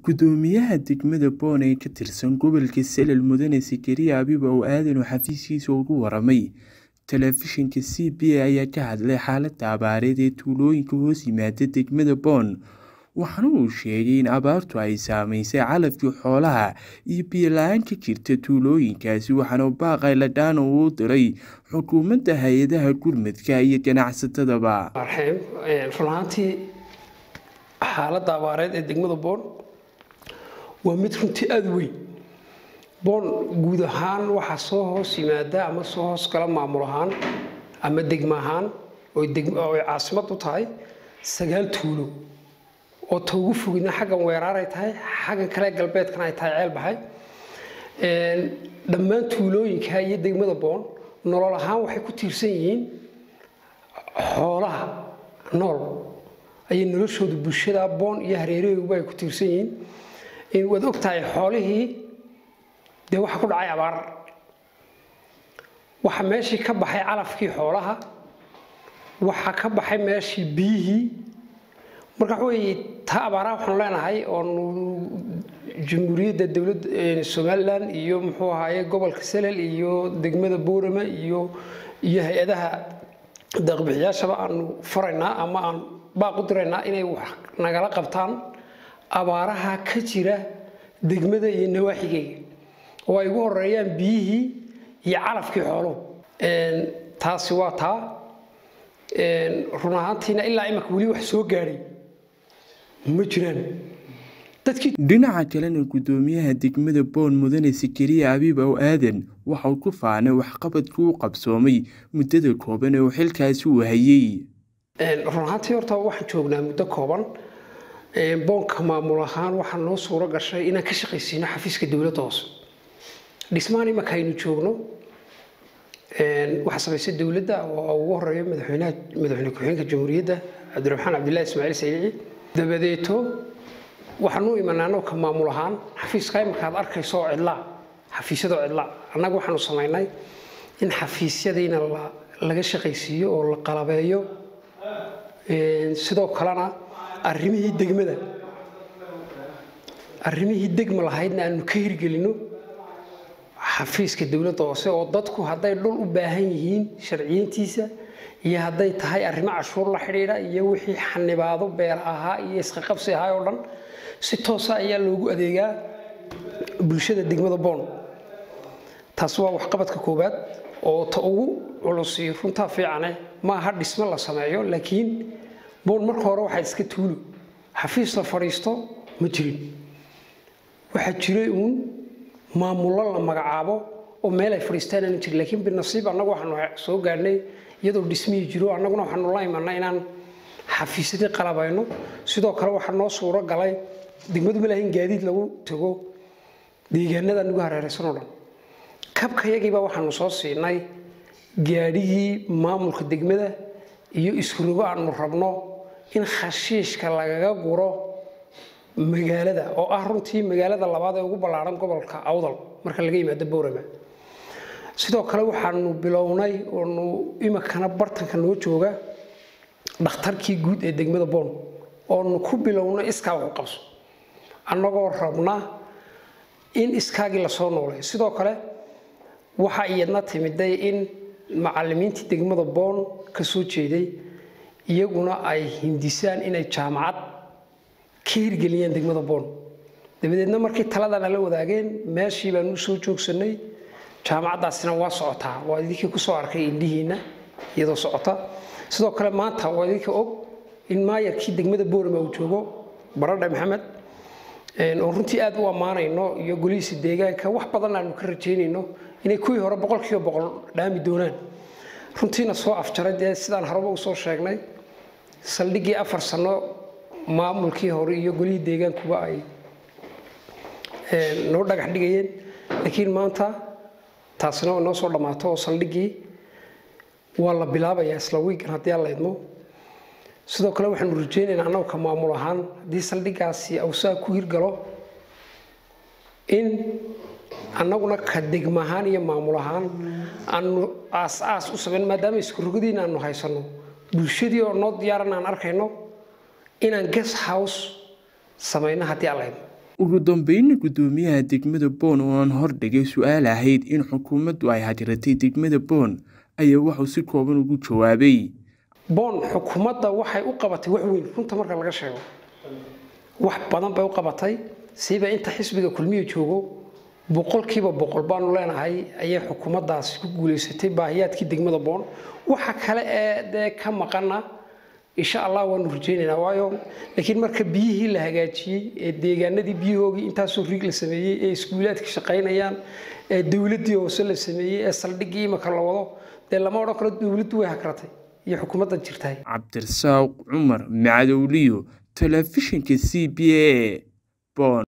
Guddoomiyaha degmada Boone ee ka tirsan gobolka Saalal Mudane Zakaria Abiib oo aadan xafiiskiisa uga waramay telefishinka CBA ayaa ka hadlay xaaladda abaareed ee tuulooyinka hoos yimaada degmada Boone waxaana uu sheegay in abaartu ay saameysay calafkii xoolaha iyo biyo la-aan ka jirta tuulooyinkaasi waxaana baaqay ladhaan uu u diray xukuumadda hay-adaha gurmadka iyo ganacsatadaba run ahaantii xaaladda abaareed ee degmada boon waa mid runtii aada u weyn boon guud ahaan waxaa soo hoos yimaada ama soo hoos gala maamul ahaan ama degmo ahaan oy caasimad u tahay sagaal tuulo oo ta ugu fogidna xaggan weeraaray tahay xaggan kale galbeedkana ay tahay ceel baxay dhammaan tuulooyinka iyo degmada boon nolol ahaan waxay ku tiirsan yihiin xoolaha nool ayay noloshooda bulshada boon iyo hareerahooguba ay ku tiirsan yihiin waad og tahay xoolihii dee waxaa ku dhacay abaar waxa meeshii ka baxay calafkii xoolaha waxaa ka baxay meeshii biyihii marka waxa weeye taa abaaraha waxaanu leenahay oonu jamhuuriyadda dowladda somalilan iyo muxuu ahaaye gobolka salel iyo degmada boorama iyo iyo hay-adaha deeqbixiyaashaba aanu faraynaa ama aan baaq u diraynaa inay wax nagala qabtaan abaaraha ka jira degmada iyo nawaaxigeyga oo ay ugu horeeyaan biyihii iyo calafkii xooluhu taasi waa taa run ahaantiina ilaa imaka weli wax soo gaadhay ma jiraan dhinaca kalena guddoomiyaha degmada boon mudane Zakaria Abiib oo aadan waxa uu ku faanay waxqabadkii uu qabsoomay muddada kooban ee uu xilkaasi u hayay run ahaantii horta waxaan joognaa muddo kooban boonka maamul ahaan waxaa noo suuro gashay inaan ka shaqaysiino xafiiska dowladda hoose dhismaan imaka aynu joogno waxaa samaysay dowladda oo ugu horeeya madaxweynaha madaxweyne ku-xigeenka jamhuuriyadda cabdiraxmaan cabdillahi ismaaciil saylici dabadeeto waxaanu imanaa annagu ka maamul ahaan xafiiska imika aad arkayso oo cidlaa xafiisyadoo cidlaa annagu waxaanu samaynay in xafiisyadiina laga shaqaysiiyo oo la qalabeeyo sidoo kalena arrimihii degmada arrimihii degma lahaydna aanu ka hirgelino xafiiska dowladda hoose oo dadku hadday dhul u baahan yihiin sharciyiintiisa iyo hadday tahay arrimo cashuur la xidhiidha iyo wixii xanibaado beer ahaa iyo isqaqabsi ahaa oo dhan si toosa ayaa loogu adeegaa bulshada degmada boon taas waa waxqabadka koowaad oo ta ugu culusi runtaa fiicane ma aha dhismo la sameeyo laakiin boon marka hore waxaa iska tuulo xafiis la fadhiisto ma jirin waxaa jiray uun maamullo la magacaabo oo meel ay fadhiistaan aanu jirin laakiin binasiib annagu waxaanu soo gaadhnay iyadoo dhismihii jiro annaguna waxaanu la imanay inaan xafiisyadii qalabayno sidoo kale waxaa noo suuro galay degmadu ma lahayn gaadiid lagu tago deegaanada nagu hareeraysan oo dhan kabkayagiiba waxaanu soo siinay gaadhigii maamulka degmada iyo iskurogo aanu rabno in khashiishka lagaga guro magaalada oo ah runtii magaalada labaad ee ugu ballaaran gobolka awdal marka laga yimaado boorama sidoo kale waxaanu bilownay oonu imikana bartanka noo jooga dhakhtarkii guud ee degmada boon oonu ku bilownay iskaa waxu qabso annagoo rabna in iskaagii lasoo noolay sidoo kale waxaa iyadna timiday in macallimiintii degmada boon ka soo jeeday iyaguna ay hindisaan inay jaamacad ka hirgeliyeen degmada boon dabadeedna markii taladana la wadaageen meeshii baanu soo joogsanay jaamacaddaasina waa socotaa waa idinkii kusoo arkay indhihiinna iyadoo socota sidoo kale maanta waa idinka og in maayarkii degmada boorama uu joogo baradhe maxamed oo runtii aad u ammaanayno iyo golihiisa deegaanka wax badan aanu ka rajaynayno inay kuwii hore boqolkiiba boqol dhaami doonaan runtiina soo afjaray dee sidaan horeba usoo sheegnay saldhiggii afar sano maamulkii hore iyo golihii deegaankuba ay noo dhagax dhigayeen laakiin maanta taasina way noo soo dhammaato oo saldhiggii waa la bilaabayaa isla wiigan haddii aan la idmo sidoo kale waxaanu rajaynaynaa annagu ka maamul ahaan haddii saldhiggaasi awsaa ku hirgalo in annaguna ka degma ahaan iyo maamul ahaan aanu aas-aas u samayn maadaama iskurogadiina aanu haysanno bulshadii oo noo diyaaran aan arkayno inaan guest house samayno haddii aan la idmo ugu dambeynna guddoomiyaha degmada boon oo aan hordhigay su-aal ahayd in xukuumaddu ay hajratay degmada boon ayaa wuxuu si kooban ugu jawaabay boon xukuumadda waxay u qabatay wax weyn runta marka laga sheego wax badan bay u qabatay siiba inta xisbiga kulmiya joogo boqolkiiba boqol baanu leenahay ayay xukuumaddaasi ku guulaysatay baahiyaadkii degmada boon waxa kale ee dee ka maqana insha allah waanu rajaynaynaa waayo laakiin marka biyihii la hagaajiyey ee deegaanadii biyahoogii intaasoo riig la sameeyey ee iskuulaadka shaqaynayaan ee dowladdii hoose la sameeyey ee saldhiggii imika la wado dee lama odhan karo dowladdu way hakratay iyo xukuumadda jirtahay cabdirasaaq cumar macadowliyo telefishinka c b a bon